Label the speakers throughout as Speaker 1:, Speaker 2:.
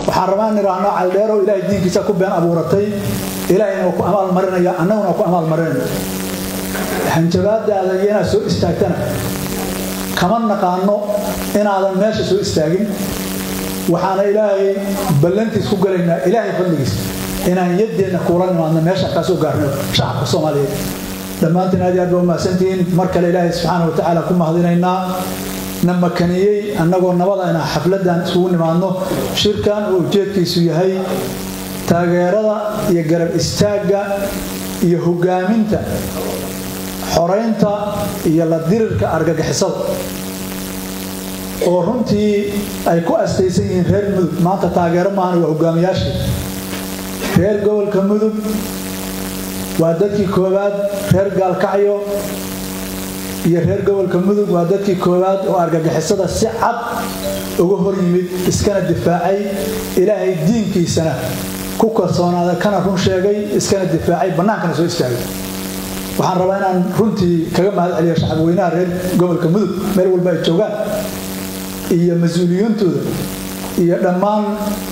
Speaker 1: waxaan rabaa in idhaahno caldheerow ilaahay diinkiisa ku been abuuratay ilaahayna waa ku amaal marinaya annaguna waa ku amaal marinaya hanjabaadaada iyo inaad soo istaagtana kama naqaano inaadan meesha soo istaagin waxaana ilaahay ballantiis ku galaynaa ilaahay fadligiis inaan yaddeenna kuula nimaadno meesha kaa soo gaarno shacabka soomaaliyeed dhammaantiin aad iyo aad baa umahadsantihiin mar kale ilaahay subxaana wa tacaala ku mahadinaynaa na makaniyey annagoo nabada inaan xafladan isugu nimaadno shirkan oo ujeedkiisu yahay taageerada iyo garab istaagga iyo hogaaminta xoraynta iyo la dirirka argagixisada oo runtii ay ku astaysan yihiin reer mudug maanta taageero maahan waa hogaamiyaashii reer gobolka mudug waa dadkii koowaad reer gaalkacyo iyo reer gobolka mudug waa dadkii koowaad oo argagixisada si cad uga hor yimid iskana difaacay ilaahay diinkiisana ku kalsoonaada kana run sheegay iskana difaacay bannaankana soo istaagay waxaan rabaa inaan runtii kaga mahad celiyo shacabweynaha reer gobolka mudug meel walba ay joogaan iyo mas-uuliyiintooda iyo dhammaan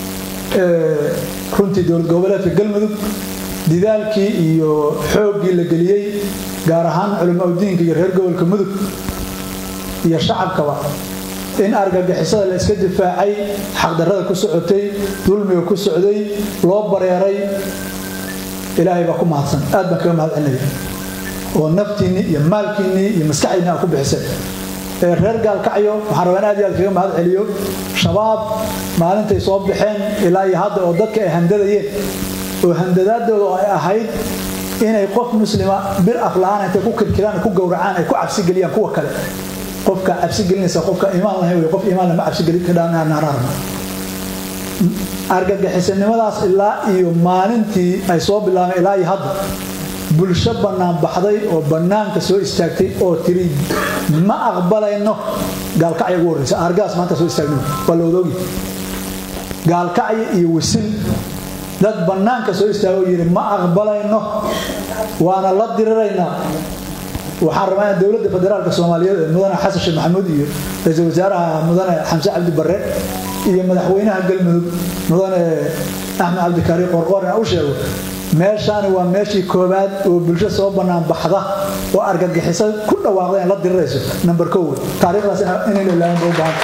Speaker 1: runtii dowlad goboleedka galmudug didaalkii iyo xooggii la geliyey gaar ahaan culimaudiinka iyo reer gobolka mudug iyo shacabkaba in argagixisada la iska difaacay xaqdarrada ku socotay dulmiga ku socday loo bareeray ilaahay baa ku mahadsan aad baan kaga mahad celinaya oo naftiinnii iyo maalkiinnii iyo maskaxdiinni aad ku bixisay reer gaalkacyo waxaan rabaa in aad iyo aad kaga mahad celiyo shabaab maalintay soo baxeen ilaa iyo hadda oo dadka ay handadayeen oo handadaadooda ay ahayd inay qof muslima bir afla-aan intay ku kirkiraan ku gowracaan ay ku cabsigeliyaan kuwa kale qofka cabsigelinaysa qofka iimaan lahayn wey qof iimaan lama cabsigelin kadhaanaarna argagixisanimadaas ilaa iyo maalintii ay soo bilaabeen ilaa iyo hadda bulsho bannaan baxday oo bannaanka soo istaagtay oo tiri ma aqbalayno gaalkacya ugu horreysa argaas maanta soo istaagno waa la wadoogi gaalkacya iyo wasil dad bannaanka soo istaago yidhi ma aqbalayno waana la diriraynaa waxaan rabaa in dowladda federaalka soomaaliyeed ee mudane xasan sheekh maxamuud iyo ra-iisul wasaaraha mudane xamse cabdi barre iyo madaxweynaha galmudug mudane axmed cabdikaari qorqoor inaan u sheego meeshaani waa meeshii koowaad oo bulsho soo bannaan baxda oo argagixisa ku dhawaaqda in la dirirayso number kow taariikhdaas inaynu ilaahin bau baahan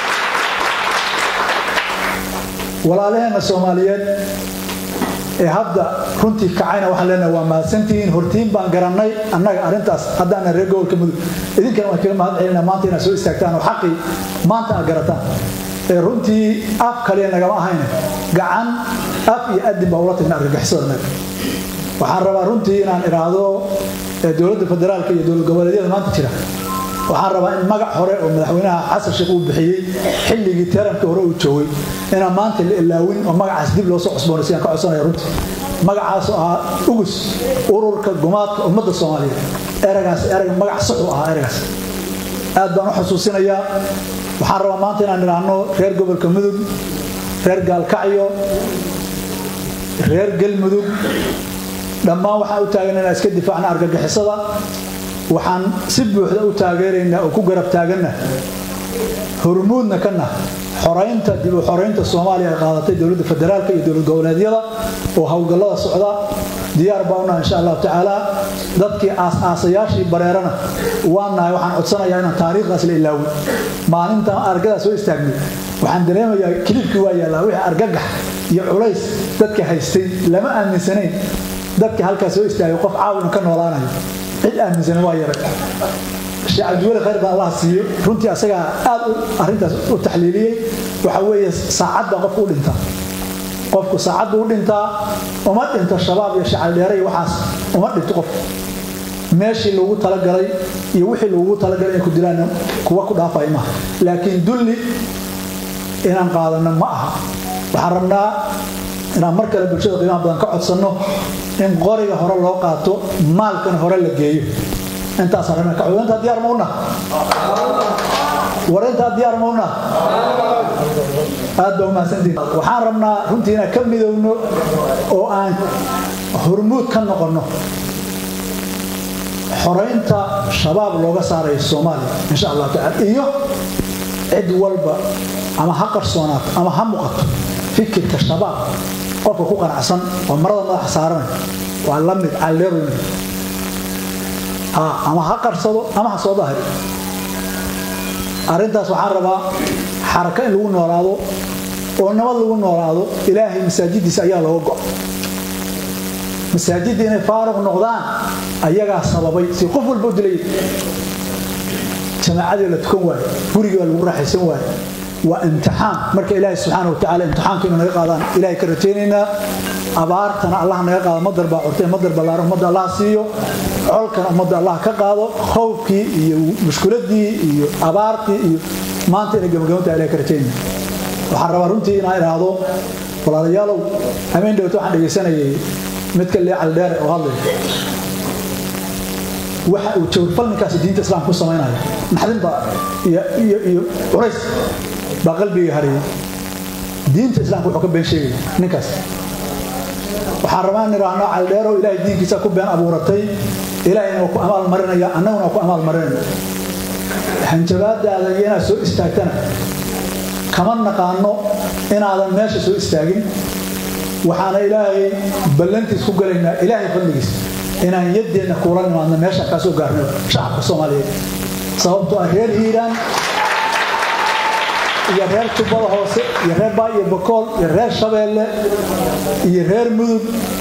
Speaker 1: walaalaheenna soomaaliyeed ee hadda runtii kacayna waxaan leenahay waa mahadsantihiin hortiin baan garannay annaga arrintaas haddaana reer gobolka mudug idinkana waan kaga mahad celina maanta inaad soo istaagtaan oo xaqii maanta aad garataan ee runtii af kaliya nagama ahayne gacan af iyo adin baa ula tagna argagixisada naga waxaan rabaa runtii inaan idhaahdo dowladda federaalka iyo dowlad goboleedyada maanta jira waxaan rabaa in magac hore oo madaxweynaha xasan sheekh uu bixiyey xilligii teramkii hore uu joogay inaan maanta la ilaawin oo magacaas dib loo soo cusboonay sidaan ka codsanaya runtii magacaas oo ahaa ugus ururka gumaadka ummadda soomaaliyeed eragaas erag magac sax u ahaa eragaas aad baan u xusuusinayaa waxaan rabaa maanta inaan idhaahno reer gobolka mudug reer gaalkacyo reer galmudug dhammaan waxaan u taagan inaan iska difaacna argagixisada waxaan si buuxda u taageeraynaa oo ku garab taaganna hormuudna kana xoraynta dib u xoraynta soomaaliya ay qaadatay dowladda federaalka iyo dowlad goboleedyada oo howlgallada socda diyaar baa unaha insha allahu tacaala dadkii aas-aasayaashii bareerana waan nahay waxaan codsanayaa inaan taariikhdaas la ilaawin maalintan argadaas soo istaagnay waxaan dareemayaa kilibkii waa yaallaa wixii argagax iyo culays dadka haystay lama aaminsanayn dadka halkaas soo istaagay qof caawin ka noolaanayo cid aaminsan waa yaray sheekh cabdiweli khayr baan allah siiyo runtii asagaa aad arrintaas u taxliiliyey waxa weeye saacad baa qofku u dhintaa qofku saacad buu u dhintaa uma dhinto shabaab iyo shacaldheere iyo waxaas uma dhinto qofku meeshii lagu talagalay iyo wixii lagu talagalay inay ku dilaan kuwa ku dhaafaya maaha laakiin dulli inaan qaadano ma aha waxaan rabnaa inaan mar kale bulshada qiimaha badan ka codsanno in qoriga hore loo qaato maalkana hore la geeyo intaas arrin ka cod intaa diyaar mauna war intaa diyaar mauna aad baa umahadsantihin waxaan rabnaa runtii inaan ka midowno oo aan hormuud ka noqonno xoraynta shabaab looga saarayo soomaaliya insha allahu tacala iyo cid walba ama ha qarsoonaato ama ha muuqato fikirka shabaab qofka ku qanacsan oo marada madaxa saaranay waa la mid calleeru ama ha qarsado ama ha soo dahri arrintaas waxaan rabaa xaraka in lagu noolaado oo nabad lagu noolaado ilaahay masaajidiisa ayaa looga go masaajidda inay faaruq noqdaan ayagaa sababay si qof walba u dilay jamaacadii la tukan waayo gurigii baa lagu raaxaysan waayo waa imtixaan marka ilaahay subxaana watacaala imtixaanka inuu naga qaadaan ilahay ka rajaynaynaa abaartana allah naga qaado madar baa curtay madar ballaaran ummadda allah siiyo colkana ummadda allah ka qaado khowfkii iyo mushkuladii iyo abaartii iyo maanta inay gabagabanta ilahay ka rajaynaya waxaan rabaa runtii inaan idhaahdo walaalayaalow hameen dhowta waxaan dhegaysanayay midka leecal dheere oo hadlay waxa uu jawrfal ninkaasi diinta islaamka ku samaynaya naxdin baa iyo curays baa qalbiga hariyay diinta islaamka wuxuu ka been sheegaya ninkaas waxaan rabaa in idhaahno caldheero ilaahay diinkiisa ku been abuuratay ilaahayna waa ku amaal marinaya annaguna waa ku amaal marinaya hanjabaadaada iyo inaad soo istaagtana kama naqaano inaadan meesha soo istaagin waxaana ilaahay ballantiis ku galaynaa ilaahay fadligiis inaan yaddeenna kuula nimaadno meesha kaa soo gaarno shacabka soomaaliyeed sababtoo ah reer hiiraan iyo reer jubbada hoose iyo reer baa iyo bakool iyo reer shabeelle iyo reer mudug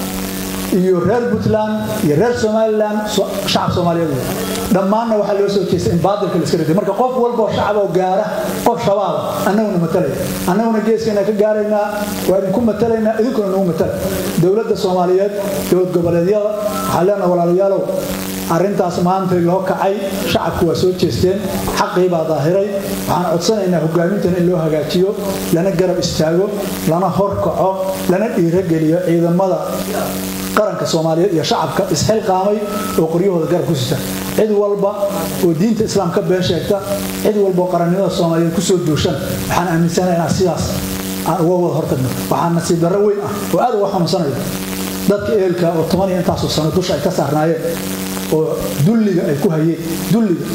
Speaker 1: iyo reer puntland iyo reer somalilan shacab soomaaliyeed dhammaanna waxaa loo soo jeestay in baadilka la iska riday marka qof walboo shacab oo gaara qof shabaaba annaguna matalaya annaguna geeskeena ka gaaraynaa waa idinku matalaynaa idinkuna nagu matala dowladda soomaaliyeed dowlad goboleedyada waxaa leenaha walaalayaalow arrintaas maanta loo kacay shacabku waa soo jeesteen xaqii baa daahiray waxaan codsanaynaa hogaamintana in loo hagaajiyo lana garab istaago lana horkaco lana dhiirogeliyo ciidamada qaranka soomaaliyeed iyo shacabka isxilqaamay oo qoryahooda garab ku sita cid walba oo diinta islaam ka been sheegta cid walba oo qarannimada soomaaliyeed kusoo duushan waxaan aaminsanaha inaan sidaas aan uga wada hortagno waxaa nasiib darro weyn ah oo aad uga xanuunsanayo dadka ehelka oo toban iyo intaasoo sano dusha ay ka saarnaayeen oo dulliga ay ku hayeen dulliga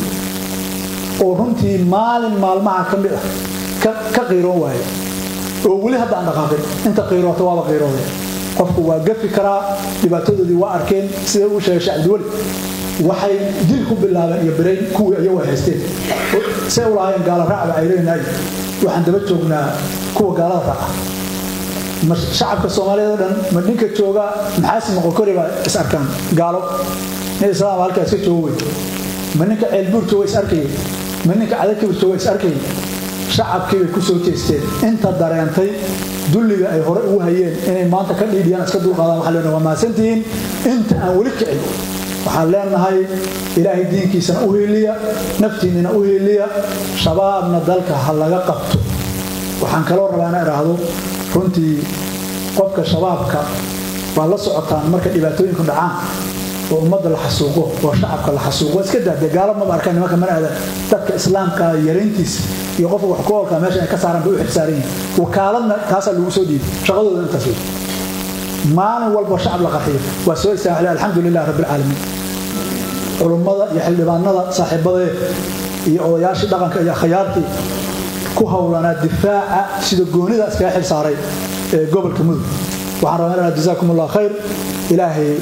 Speaker 1: oo runtii maalin maalmaha ka mid ah ka qiiroon waaye oo weli hadda aan dhaqaaqin inta qiiroota waaba qiirooday qofku waa gafi karaa dhibaatadoodii waa arkeen sida uu sheegay shacabdiweli waxay dil ku bilaabeen iyo birayn kuwii ayagu ay haysteen say u lahaayeen gaala raacba ay leenahay waxaan daba joognaa kuwa gaalada raaca shacabka soomaaliyeed oo dhan ma ninka jooga maxaasi noqokori baa is arkaan gaalo nin islaam halkaa iska joogo wey ma ninka ceelbuur jooga is arkayay ma ninka cadakibir jooga is arkayay shacabkii bay ku soo jeesteen inta dareentay dulliga ay hore ugu hayeen inay maanta ka dhiidhiyaan iska dulqaadaan waxaa leenahay waa mahadsantihiin inta aan weli kicin waxaan leenahay ilaahay diinkiisana u hiiliya naftiinnina u hiiliya shabaabna dalka ha laga qabto waxaan kaloo rabaa ina idhaahdo runtii qofka shabaabka waa la socotaan marka dhibaatooyinku dhacaan oo ummadda la xasuuqo oo shacabka la xasuuqo iska daade gaalo maba arkaan nimanka mana aadan dadka islaamka yarayntiisa iyo qofka wax ku oolkaa meesha ay ka saaraan bay u xilsaaran yihin wakaaladna taasaa lagu soo dhiibay shaqadooda intaas wey maalin walba shacab la qarxiyo waa soo istaaxle alxamdu lilah rabbilcaalamiin culummada iyo xildhibaanada saaxiibadee iyo odayaashii dhaqanka iyo akhyaartii ku howlanaa difaaca sida goonida iskaga xil saaray ee gobolka mudug waxaan rabaa inaa jazaakum allah khayr ilaahay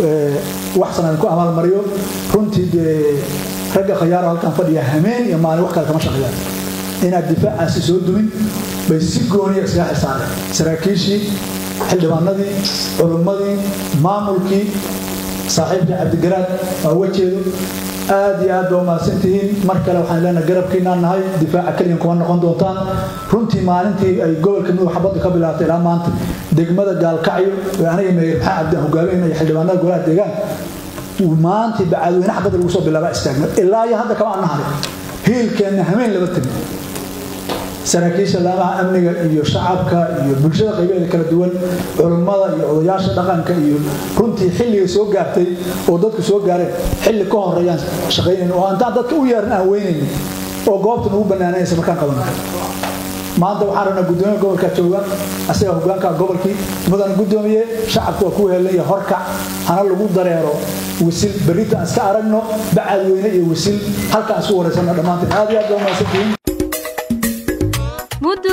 Speaker 1: waxsan aan ku amaalmariyo runtii dee ragga khayaaro halkan fadhiya hameen iyo maalin wax kale kama shaqeeyaan inaad difaacaasi soo dumin bay si gooniya iskaga xil saareen saraakiishii xildhibaanadii culummadii maamulkii saaxiibkii cabdigaraad waa wajeedo aad iyo aad baa umahadsantihiin mar kale waxaan leenahay garabkiinaan nahay difaaca keliyan kuma noqon doontaan runtii maalintii ay gobolka mudug xabadda ka bilaabtay ilaa maanta degmada gaalkacyo ee aniga meeyar maxaa cabdi aan hogaaminaya xildhibaanada golaha deegaanka maantii bacaadweyne xabadda lagu soo bilaabaa istaagna ilaa iyo hadda kama annaharin hiilkeenna hameen laba tegin saraakiisha laamaha amniga iyo shacabka iyo bulshada qaybaheeda kala duwan culummada iyo odayaasha dhaqanka iyo runtii xilligay soo gaartay oo dadku soo gaareen xilli ka horeeyaan shaqaynayn oo intaan dadka u yeeran aan weynaynin oo goobta nagu bannaanaysa markaan qabana maanta waxaan rabnaa guddoomiya gobolka jooga asaga hogaanka gobolkii mudana guddoomiye shacabku waa ku helaya horkac hana lagu dareero wisil berrita aan iska aragno bacadweyne iyo wisil halkaan isku wareysano dhammaanteen aad iyo aad baa umahadsantihiin
Speaker 2: mudul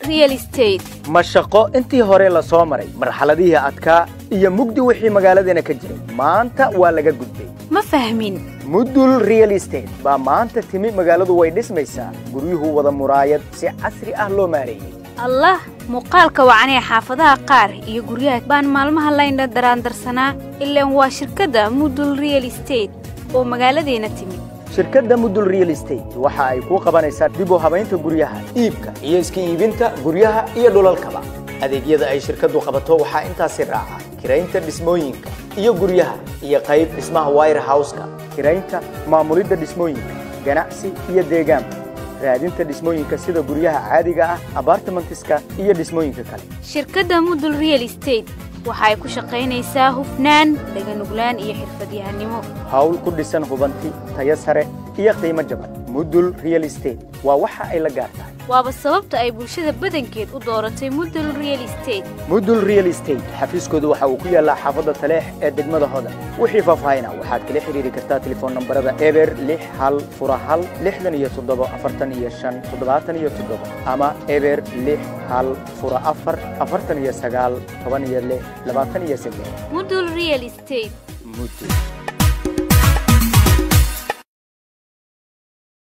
Speaker 2: real estate
Speaker 3: ma shaqo intii hore la soo maray marxaladihii adkaa iyo mugdi wixii magaaladeena ka jiray maanta waa laga gudbay
Speaker 2: ma fahmin
Speaker 3: mudul real estate baa maanta timi magaaladu way dhismaysaa guryuhu wada muraayad si casri ah loo maareeyey
Speaker 2: allah muuqaalka wacanee xaafadaha qaar iyo guryaha baan maalmaha laynha daraandarsanaa ilaan waa shirkadda mudul real estate oo magaaladeena timid
Speaker 3: shirkadda mudul real estate waxa ay kuu qabanaysaa dib u habaynta guryaha iibka iyo iska iibinta guryaha iyo dhulalkaba adeegyada ay shirkaddu qabato waxaa intaasi raaca kiraynta dhismooyinka iyo guryaha iyo qayb dhismaha wire houseka kiraynta maamulidda dhismooyinka ganacsi iyo deegaanka raadinta dhismooyinka sida guryaha caadiga ah abartimentiska iyo dhismooyinka kale
Speaker 2: shirkadda mudul real estate waxa ay ku shaqaynaysaa hufnaan dhaganuglaan iyo xirfadyahanimo
Speaker 3: hawl ku dhisan hubanti tayo sare iyo qiimo jaban mudul real estate waa waxa ay la gaar tahay
Speaker 2: waaba sababta ay bulshada badankeed u dooratay mudul real estate
Speaker 3: mudul real estate xafiiskoodu waxa uu ku yaallaa xaafadda taleex ee degmada hodan wixii faahfaahina waxaad kala xidhiiri kartaa telefoon nambarada eber lix hal fura hal lixdan iyo toddobo afartan iyo shan toddobaatan iyo toddobo ama eber lix hal fura afar afartan iyo sagaal toban iyo lix labaatan iyo saddex
Speaker 2: mudul real estate
Speaker 3: mudul